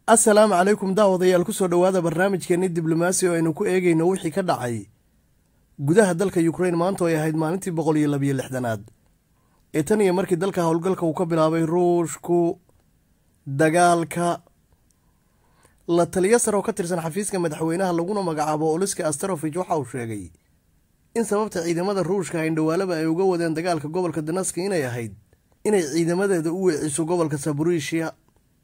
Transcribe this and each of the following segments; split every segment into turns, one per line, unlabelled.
assalaamu calaykum daawadayaal kusoo dhowaada barnaamijkeeni diblomaasi oo aynu ku eegayno wixii ka dhacay gudaha dalka ukrain maanta oo ay ahayd maalintii boqol iyo labiyo lixdanaad ee tan iyo markii dalka howlgalka uu ka bilaabay ruushku dagaalka la taliyo sar oo ka tirsan xafiiska madaxweynaha laguna magacaabo oliska asterofich waxa uu sheegay in sababta ciidamada ruushka haindhawaalaba ay uga wadeen dagaalka gobolka danaski inay ahayd inay ciidamadeeda u weeciso gobolka saburishiya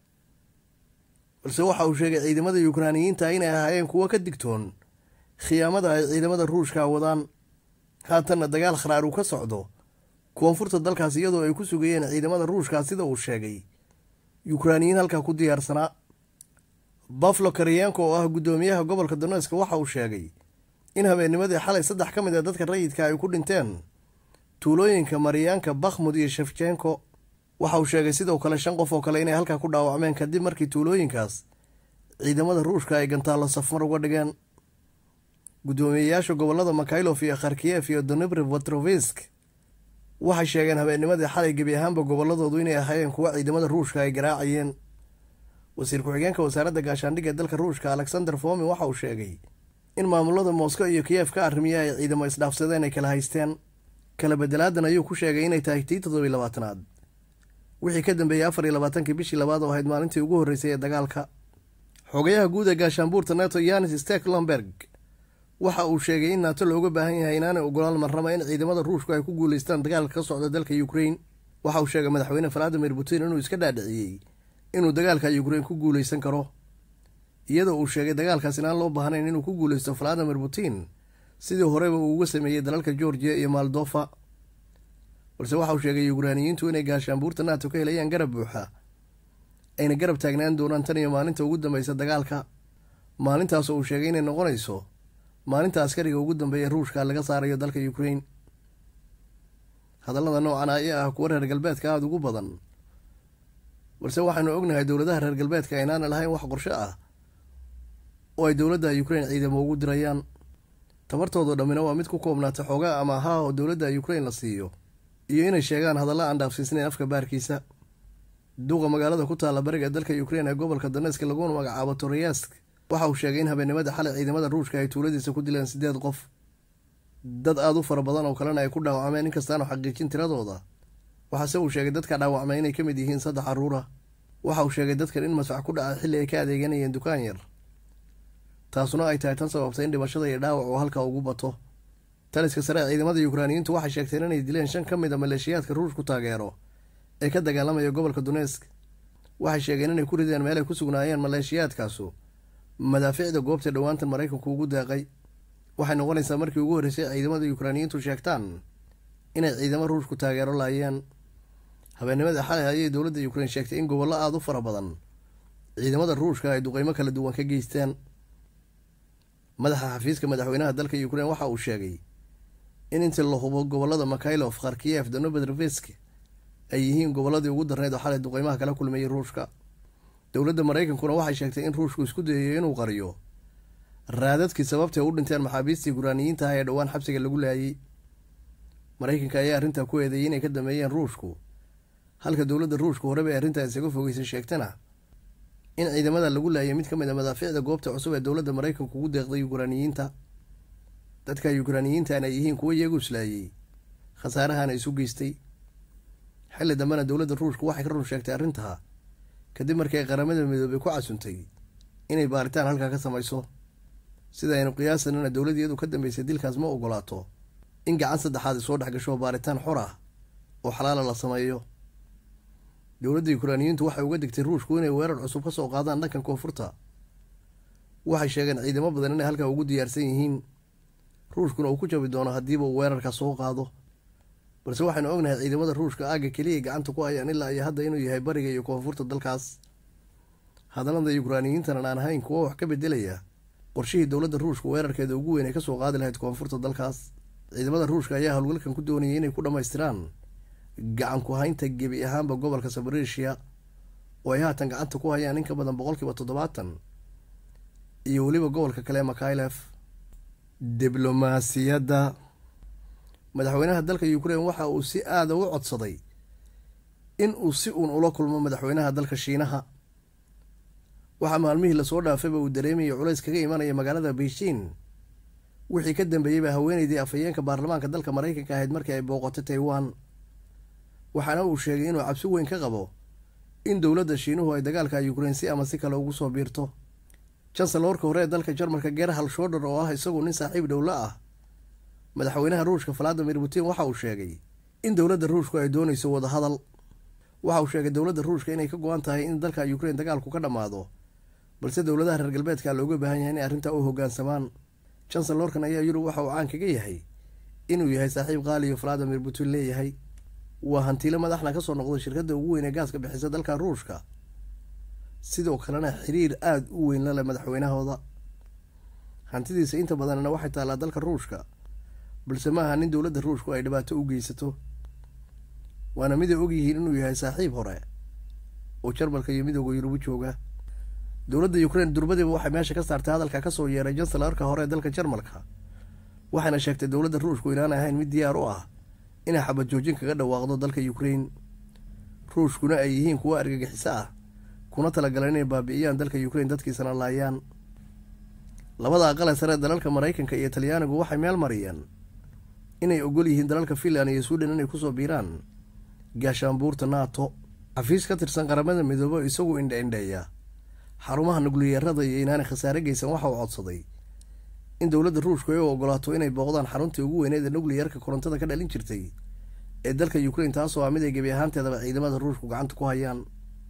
balse waxa uu sheegay ciidamada yukraaniyiinta inay ahaayeen kuwo ka digtoon khiyaamada ay ciidamada ruushka wadaan haatanna dagaal kharaar uu ka socdo koonfurta dalkaas iyadoo ay ku sugayeen ciidamada ruushka sida uu sheegay yukraaniyiin halkaa ku diyaarsanaa baflo karyenko oo ah guddoomiyaha gobolka doneska waxa uu sheegay in habeennimadii xalay saddex ka mid a dadka rayidka ay ku dhinteen tuulooyinka maryaanka bakhmud iyo shefjenko waxa uu sheegay sidoo kale shan qof oo kale inay halkaa ku dhaawacmeen kadib markii tuulooyinkaas ciidamada ruushka ay gantaallo safmar uga dhigeen guddoomiyeyaasha gobolada makaylof iyo kharkiyef iyo donibri vatrovisk waxay sheegeen habeennimadii xalay gebi ahaanba goboladoodu inay ahaayeen kuwo ciidamada ruushka ay garaacayeen wasiir ku-xigeenka wasaaradda gaashaandhigga dalka ruushka alexander fomin waxa uu sheegay in maamulada moscow iyo kiyef ka arrimiya ay ciidamo isdhaafsadeen ay kala haysteen kala bedelaadan ayuu ku sheegay inay tahay tii toddobiy labaatanaad wixii ka dambeeyey afar iyo labaatankii bishii labaad oo ahayd maalintii ugu horreysay ee dagaalka xogayaha guud ee gaashaanbuurta nato yanis steklenberg waxa uu sheegay in naato looga baahan yahay inaanay ogolaan marraba in ciidamada ruushku ay ku guulaystaan dagaalka ka socda dalka ukrain waxa uu sheegay madaxweyne valadimir putin inuu iska dhaadhiciyey inuu dagaalka ukrain ku guulaysan karo iyadoo uu sheegay dagaalkaas inaan loo baahnayn inuu ku guulaysto valadimir putin sidii horeba uu uga sameeyey dalalka georgiya iyo moldofa balse waxa uu sheegay yukraaniyiintu inay gaashaanbuurta nato ka helayaan garab buuxa ayna garab taagnaan doonaan tan iyo maalinta ugu dambeysa dagaalka maalintaasoo uu sheegay inay noqonayso maalinta askariga ugu dambeeya ruushka laga saarayo dalka ukrain hadallada noocan ayaa ah kuwa reer galbeedka aada ugu badan balse waxaynu ognahay dowladaha reer galbeedka aynaana lahayn wax qorsho ah oo ay dowladda ukrain ciidamo ugu dirayaan tabartoodo dhammina waa mid ku koobnaata xoogaa ama ahaa oo dowladda ukrain la siiyo iyo inay sheegaan hadalla aan dhaafsiisnayn afka baarkiisa duuqa magaalada ku taalla bariga dalka ukrain ee gobolka doneska laguna magacaabo toroyask waxa uu sheegay in habeenimada xalay ciidamada ruushka ay tuuladiisa ku dileen siddeed qof dad aada u fara badan oo kalena ay ku dhaawacmeen inkastaanu xaqiijin tiradooda waxaase uu sheegay dadka dhaawacmay inay ka mid yihiin saddex carruura waxa uu sheegay dadkan in masfax ku dhacay xilli ay ka adeeganayeen dukaan yar taasuna ay tahay tan sababtay in dhimashada iyo dhaawac uu halka ugu bato taliska sare ee ciidamada yukraaniyiintu waxay sheegteen inay dileen shan ka mid a maleeshiyaadka ruushku taageero ee ka dagaalamaya gobolka donesk waxay sheegeen inay ku rideen meel ay ku sugnaayeen maleeshiyaadkaasu madaafiicda goobta dhowaantan maraykanku ugu deeqay waxay noqonaysaa markii ugu horreysay ciidamada yukraaniyiintu sheegtaan inay ciidamo ruushku taageero laayeen habeennimadii xalay ayay dowladda yukrain sheegtay in gobollo aada u fara badan ciidamada ruushka ay duqeymo kala duwan ka geysteen madaxa xafiiska madaxweynaha dalka ukrain waxa uu sheegay in intii la hubo gobolada makaylof kharkiyef donobedrevesk ay yihiin gobolladii ugu darneyd oo xalay duqeymaha kala kulmayay ruushka dowladda maraykankuna waxay sheegtay in ruushku isku dayayo inuu qariyo raadadkii sababtay u dhinteen maxaabiistii guraaniyiinta ah ee dhowaan xabsiga lagu laayay maraykanka ayaa arrintaa ku eedeeyay inay ka dameeyeen ruushku halka dowladda ruushku horeba ay arrintaa isaga fogeysay sheegtana in ciidamada lagu laayay mid ka mid a madaafiicda goobta cusub ee dowladda maraykanku ugu deeqday yukraaniyiinta dadka yukraaniyiintan ay yihiin kuwo iyagu islaayey khasaarahana isu geystay xilli dambena dowladda ruushku waxay ka run sheegtay arrintaa kadib markii ay qaramada midoobay ku casuntay inay baaritaan halkaa ka samayso sida aynu qiyaasanana dowladiyadu ka dambeysay dilkaas ma ogolaato in gacan saddexaad ay soo dhex gasho baaritaan xor ah oo xalaala la sameeyo dowladda yukraaniyiintu waxay uga digtay ruushku inay weerar cusub ka soo qaadaan dhankan koonfurta waxay sheegeen ciidamo badan inay halkaa ugu diyaarsan yihiin ruushkuna uu ku jabi doono haddiiba uu weerarka soo qaado balse waxaynu ognahay ciidamada ruushka aagga keliya gacanta ku hayaan ilaa iyo hadda inuu yahay bariga iyo koonfurta dalkaas hadallada yukraaniyiintanan aan ahayn kuwo wax ka bedelaya qorshihii dowladda ruushka weerarkeeda ugu weyn ay kasoo qaadi lahayd koonfurta dalkaas ciidamada ruushka ayaa howlgalkan ku doonayay inay ku dhammaystiraan gacan ku haynta gebi ahaanba gobolka sabarishiya oo ay haatan gacanta ku hayaan in ka badan boqolkiiba toddobaatan iyo weliba gobolka kale makaylef diblomaasiyadda madaxweynaha dalka ukrain waxa uu si aada u codsaday in uu si uun ula kulmo madaxweynaha dalka shiinaha waxaa maalmihii lasoo dhaafayba uu dareemayay culays kaga imanaya magaalada beijing wixii ka dambeeyeyba haweeneydii afhayeenka baarlamaanka dalka maraykanka ahayd markii ay booqatay taiwan waxaana uu sheegay inuu cabsi weyn ka qabo in dowladda shiinuhu ay dagaalka yukrain si ama si kale ugu soo biirto jansalorka hore ee dalka jarmalka gerhal shodher oo ah isagu nin saaxiib dhowla ah madaxweynaha ruushka valadimir putin waxa uu sheegay in dowladda ruushku ay doonayso wadahadal waxa uu sheegay dowladda ruushka inay ka go-an tahay in dalka yukrain dagaalku ka dhammaado balse dowladaha reer galbeedka looga baahan yahay inay arrintaa u hoggaansamaan jansalorkan ayaa yurub waxa uu caan kaga yahay inuu yahay saaxiib qaaliyo valadimir putin leeyahay waa hantiilo madaxna ka soo noqday shirkadda ugu weyn ee gaaska bixisa dalka ruushka sidoo kalena xiriir aada u weyn la leh madaxweynahooda hantidiisa inta badanna waxay taallaa dalka ruushka balse ma aha nin dowladda ruushku ay dhibaato u geysato waana mid ay ogyihiin inuu yahay saaxiib hore oo jarmalka iyo midooda yurubu jooga dowladda ukrain durbadiiba waxay meesha ka saartay hadalka kasoo yeeray jansalarka hore ee dalka jarmalka waxayna sheegtay dowladda ruushku inaan ahayn mid diyaar u ah inay xabad joojin kaga dhawaaqdo dalka yukrain ruushkuna ay yihiin kuwo argagixiso ah kuna talagalan inay baabi'iyaan dalka yukrain dadkiisana laayaan labada aqale sare dalalka maraykanka iyo talyaanigu waxay meel mariyeen inay ogol yihiin dalalka finland iyo sweden inay kusoo biiraan gaashaanbuurta nato xafiis ka tirsan qaramada midoobe isagu indha-indheeya xarumaha nukliyeerada iyo inaanay khasaare geysan waxa uu codsaday in dowladda ruushku ay u ogolaato inay booqdaan xaruntii ugu weyneed ee nukliyarka korontada ka dhalin jirtay ee dalka yukrain taasoo ah mid ay gebi ahaanteedaba ciidamada ruushku gacanta ku hayaan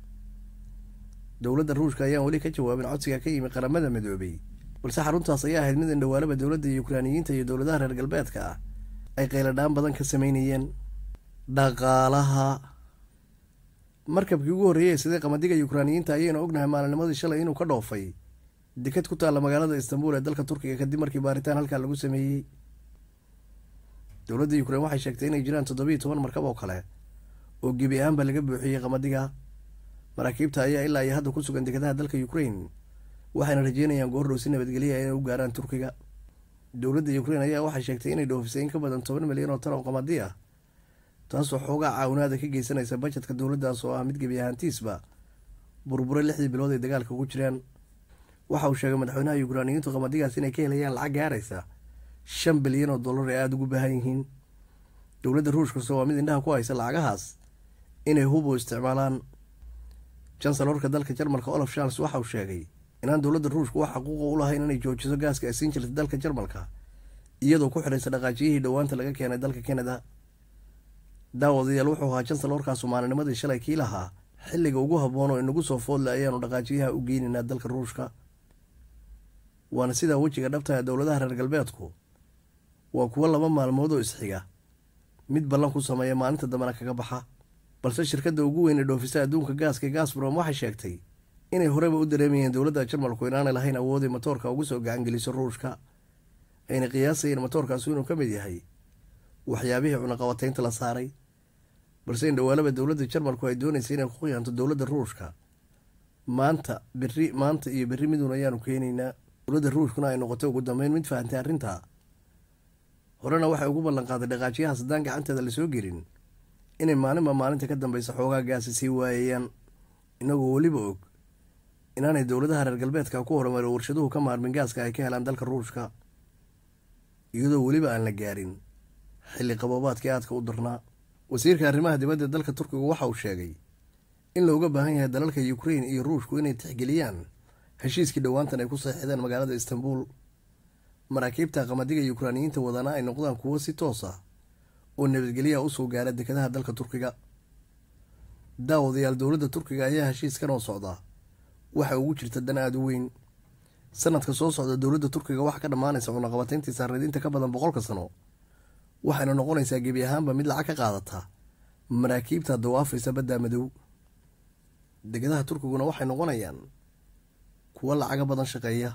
dowladda ruushka ayaan weli ka jawaabin codsiga ka yimi qaramada midoobey balse xaruntaas ayaa ahayd mid indhawaalaba dowladda yukraaniyiinta iyo dowladaha reer galbeedka ah ay qayladhaan badan ka sameynayeen dhaqaalaha markabkii ugu horreeyey sidee qamadiga yukraaniyiinta ayaynu ognahay maalinimadii shalay inuu ka dhoofay deked ku taalla magaalada istanbul ee dalka turkiga kadib markii baaritaan halkaa lagu sameeyey dowladda yukrain waxay sheegtay inay jiraan toddobiiyo toban markab oo kale oo gebi ahaanba laga buuxiyey qamadiga maraakiibta ayaa ilaa iyo hadda ku sugan dekedaha dalka yukrain waxayna rajeynayaan goordhow si nabadgelya inay u gaaraan turkiga dowladda yukrain ayaa waxay sheegtay inay dhoofisay in ka badan toban milyan oo tan oo qamadi ah taasoo xoogaa caawinaada ka geysanaysa bajetka dowladdaas oo ah mid gebi ahaantiisba burbure lixdii bilood ay dagaalka ugu jiraan waxa uu sheegay madaxweynaha yukraaniyiintu qamadigaas inay ka helayaan lacag gaaraysa shan bilyan oo dollar ee aada ugu baahan yihiin dowladda ruushkase waa mid indhaha ku haysa lacagahaas inay hubo isticmaalaan jansalorka dalka jarmalka olaf charles waxa uu sheegay inaan dowladda ruushku wax xaquuqa u lahayn inay joojiso gaaska ay siin jirtay dalka jarmalka iyadoo ku xidhaysa dhaqaajiyihii dhowaanta laga keenay dalka canada daawadayaal wuxuu ahaa jansalorkaasu maalinimadii shalay kii lahaa xilliga ugu habboon oo inagu soo foodle ayaanu dhaqaajiyaha u geynaynaa dalka ruushka waana sidaa wejiga dhabtaha dowladaha reer galbeedku waa kuwo laba maalmood oo isxiga mid ballan ku sameeya maalinta dambena kaga baxa balse shirkadda ugu weyn ee dhoofisa adduunka gaaska gasbrom waxay sheegtay inay horeba u dareemayeen dowladda jarmalku inaanay lahayn awooday matoorka ugu soo gacangeliso ruushka ayna qiyaasayeen matoorkaasu inuu ka mid yahay waxyaabihii cunaqabataynta la saaray balse indhawaalaba dowladda jarmalku ay doonaysa inay ku khiyaanto dowladda ruushka maanta berri maanta iyo berri midun ayaanu keenaynaa dowladda ruushkuna ay noqotay ugu dambeyn mid fahantay arrintaa horena waxay ugu ballan qaaday dhaqaajiyahaas haddaan gacanteeda lasoo gelin inay maalinba maalinta ka dambeysa xoogaa gaasi sii waayayaan inagoo weliba og inaanay dowladaha reer galbeedka ku horumaro warshaduhu ka maarmin gaaska ay ka helaan dalka ruushka iyadoo weliba aan la gaarin xilli qaboobaadkii aadka u darnaa wasiirka arrimaha dibadda dalka turkiga waxa uu sheegay in looga baahan yahay dalalka yukrain iyo ruushku inay tixgeliyaan heshiiskii dhowaantan ay ku saxiixdeen magaalada istanbul maraakiibta qamadiga yukraaniyiinta wadana ay noqdaan kuwo si toos ah oo nabadgelyaha usoo gaara dekedaha dalka turkiga daawadayaal dowladda turkiga ayaa heshiiskan oo socda waxa ugu jirta dan aada u weyn sanadka soo socda dowladda turkiga waxaa ka dhammaanaysa cunaqabatayntii saarnadiinta ka badan boqolka sano waxayna noqonaysaa gebi ahaanba mid lacag ka qaadata maraakiibta dawaafaysa badda madow degedaha turkiguna waxay noqonayaan kuwo lacaga badan shaqeeya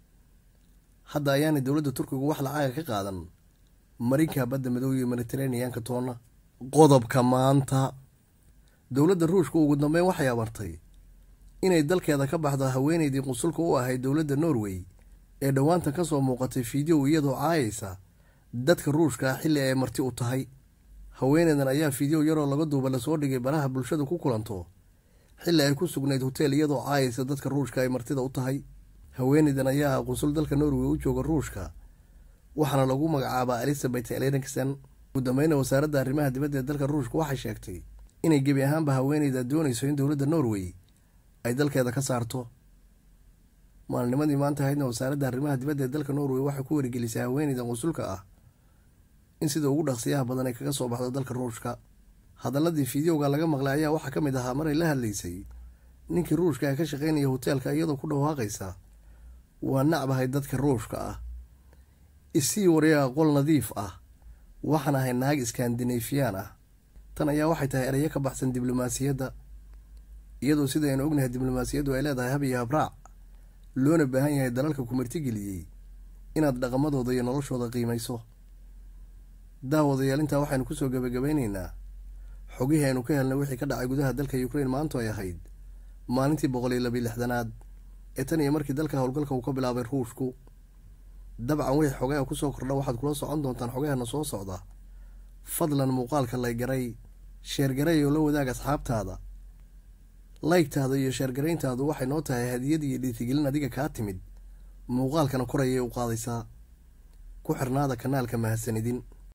hadda ayaanay dowladda turkigu wax lacaga ka qaadan marinka badda madow iyo mediteraneanka toonna qodobka maanta dowladda ruushka ugu dambeyn waxay abartay inay dalkeeda ka baxdo haweeneydii qusulka u ahayd dowladda norway ee dhowaanta ka soo muuqatay fiideo iyadoo caayaysa dadka ruushka ah xilli ay marti u tahay haweeneydan ayaa fiideo yaroo laga duuba lasoo dhigay baraha bulshadu ku kulanto xilli ay ku sugnayd hoteel iyadoo caayaysa dadka ruushka ay martida u tahay haweeneydan ayaa ah qunsul dalka norway u jooga ruushka waxaana lagu magacaabaa elizabeth elenixon ugu dambeyna wasaaradda arrimaha dibadda ee dalka ruushka waxay sheegtay inay gebi ahaanba haweeneyda doonayso in dowladda norway ay dalkeeda ka saarto maalnimadii maanta ahaydna wasaaradda arrimaha dibadda ee dalka norway waxay ku wargelisay haweeneyda qunsulka ah in sida ugu dhaqsiyaha badan ay kaga soo baxdo dalka ruushka hadaladii fideoga laga maqlay ayaa waxaa ka mid ahaa maray la hadlaysay ninkii ruushka ee ka shaqaynaya hoteelka iyadoo ku dhawaaqaysa waa nacbahay dadka ruushka ah isii waryaa qol nadiif ah waxaan ahay naag iskandinefiyaan ah tan ayaa waxay tahay erayo ka baxsan diblomaasiyadda iyadoo sida aynu ognahay diblomaasiyaddu ay leedahay hab iyo habraac loona baahan yahay dalalka ku martigeliyey inaad dhaqamadooda iyo noloshooda qiimayso daawadayaal intaa waxaynu kusoo gebagabeyneynaa xogihii aynu ka helnay wixii ka dhacay gudaha dalka ukrain maantu ay ahayd maalintii boqol iyo labiyo lixdanaad ee tan iyo markii dalka howlgalka uu ka bilaabay ruushku dabcan wixii xogaha kusoo kordha waxaad kula socon doontaan xogahana soo socda fadlan muuqaalka laygaray sheergaray oo la wadaag asxaabtaada laygtaada iyo sheergarayntaadu waxay noo tahay hadiyad iyo dhiirigelin adiga kaa timid muuqaalkana korayay u qaadaysaa ku xirnaada kanaalka mahadsanidin